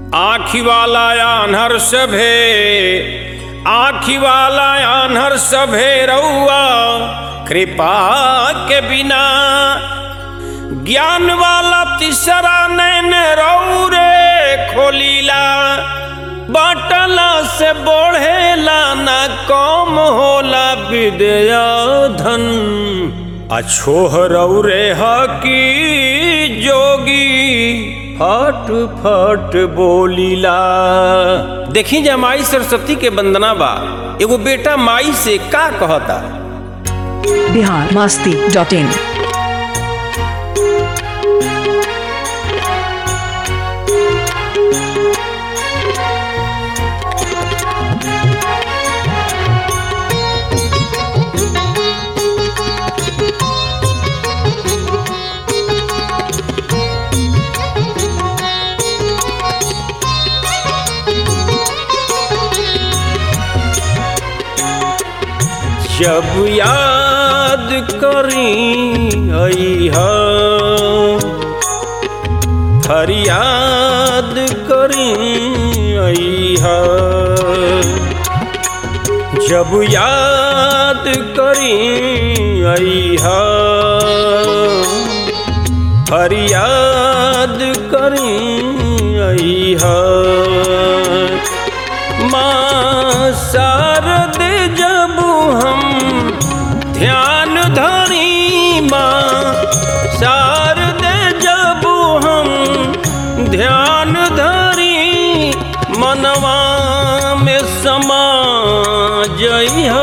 आखी वाला आन्हर सभे आखी वाला आन्हर सभे रउआ कृपा के बिना ज्ञान वाला तीसरा नैन रौरे खोलीला बाटला से बढ़ेला ना कम होला विद्या धन अछोह रौरे हकी जोगी फट फट बोलीला देखी जा माई सरस्वती के वंदना बा एगो बेटा माई से का कहता बिहार मास्ती डॉट इन जब याद करी अइहा फरियाद करी अइहा जब याद करी अइहा फरियाद करी अइहा माँ शारद जब हम ध्यान धरी माँ शारद जब हम ध्यान धरी मनवा में समा जइहा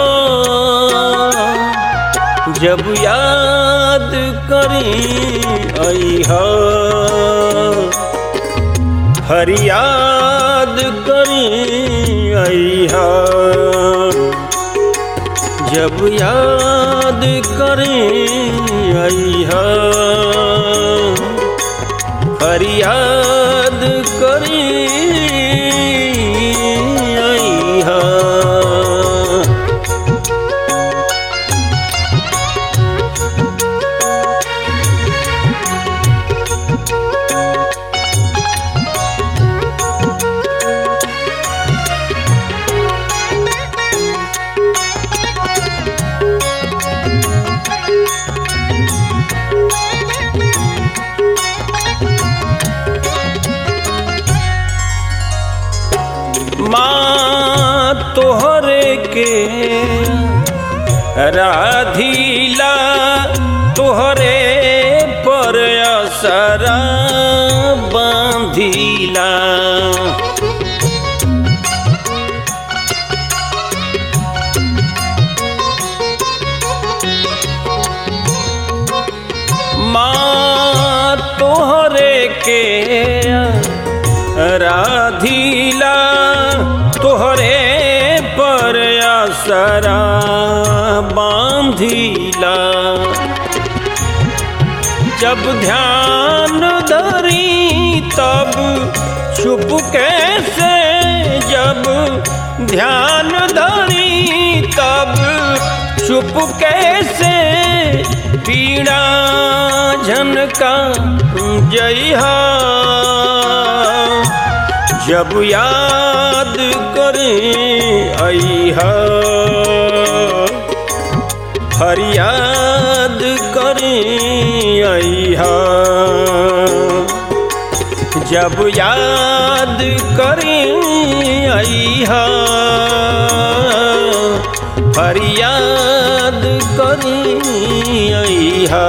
जब याद करी अइहा फरियाद करी अइहा जब याद करी अइहा फरियाद करी अइहा माँ तोहरे के राधीला तोहरे पर असरा बांधीला माँ तोहरे के राधीला तोहरे पर असरा बांधीला जब ध्यान धरी तब छुप कैसे जब ध्यान धरी तब छुप कैसे पीड़ा झनका जइहा जब याद करे अइहा फरियाद करे अइहा जब याद करे अइहा फरियाद करे अइहा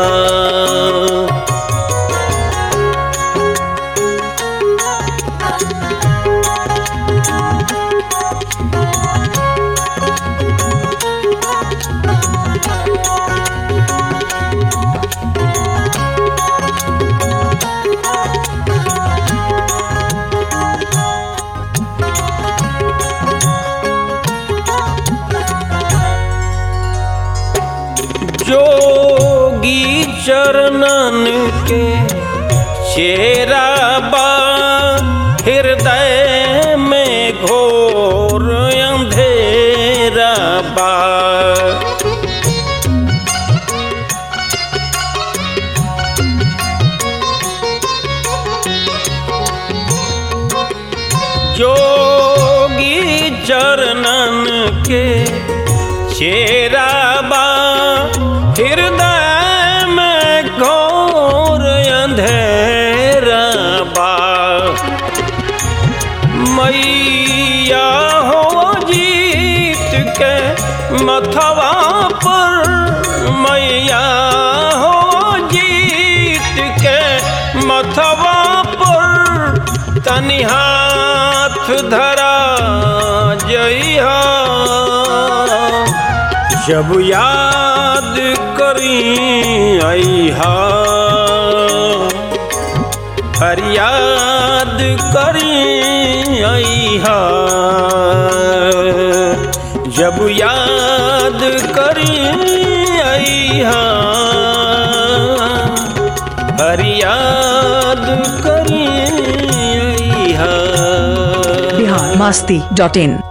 जोगी चरणन के चेरा बा हृदय में घोर अंधेरा बा चरणन के चेरा बा हृदय में घोर अंधेरा बा मैया हो जीत के मथवा पर मैया हो जीत के मथवा पर तनि हाथ धरा जइहा जब याद करी अइहा फरियाद करी अइहा जब याद करी अइहा फरियाद करी अइहा बिहार मस्ती डॉट इन